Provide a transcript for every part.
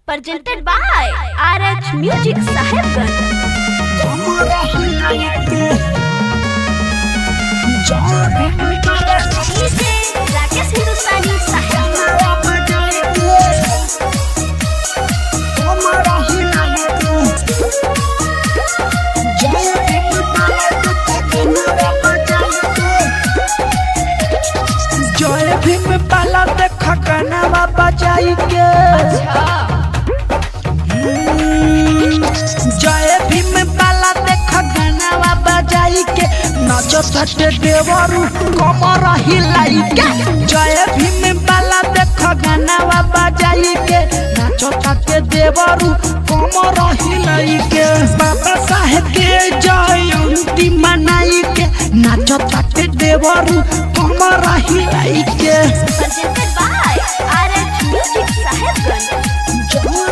presented by RH Music Sahibganj. DJ Rakesh हिंदुस्तानी साहिबगंज जय भीम पाला देख कनवा बजाई के जय भीम पाला देख कनवा बजाई के नाचो सटे देवरू कमर हिलाई के जय भीम पाला देख कनवा बजाई के नाचो सटे देवरू कमर हिलाई के बाबा साहेब के जयंती मनाई के नाचो सटे देवरू कमर हिलाई के presented by RH Music Sahibganj.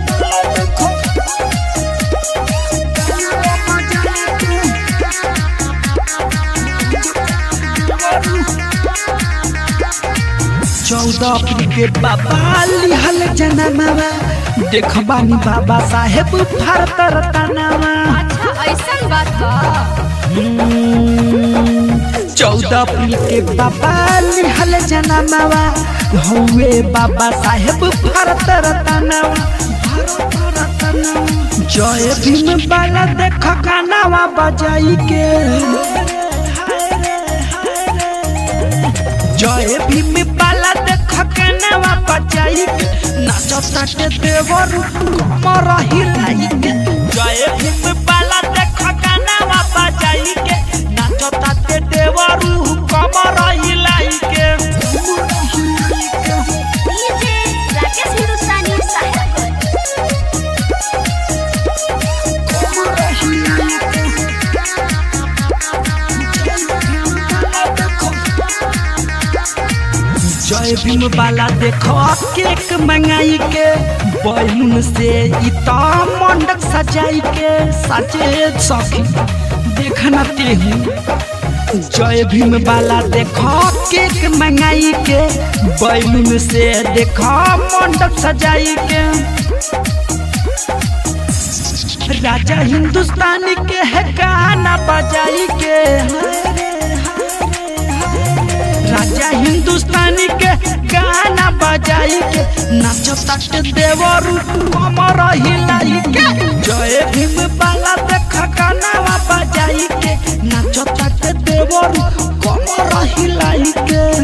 चौदह अप्रैल के बाबा लिहल जनमवा देखबानी बाबा साहेब भारत रतनवा अच्छा ऐसा बात बा चौदह अप्रैल के बाबा लिहल जनमवा हुए बाबा साहेब भारत रतनवा भारत रतनवा जय भीम बाला देख गानावा बजाई के जय भीम बाला देख गानावा बजाई के नाचो ताटे देवरू कमर हिलाई के जय भीम बाला देख गानावा बजाई के नाचो ताटे देवरू कमर हिलाई के DJ राकेश हिंदुस्तानी साहिबगंज. जय भीम बाला देखो केक मंगाई के बैलून से इता मंडक सजाई के सजे सखी देखना तेहू जय भीम बाला देखो केक मंगाई के बैलून से देखो मंडप सजाई के राजा हिंदुस्तानी के है गाना बजाई के हाय रे, राजा हिंदुस्तानी के गाना बजाई के नाचो तट देवरू कमर हिलाई के जय भीम बाला देख गाना बजाई के नाचो तट देवरू कमर हिलाई के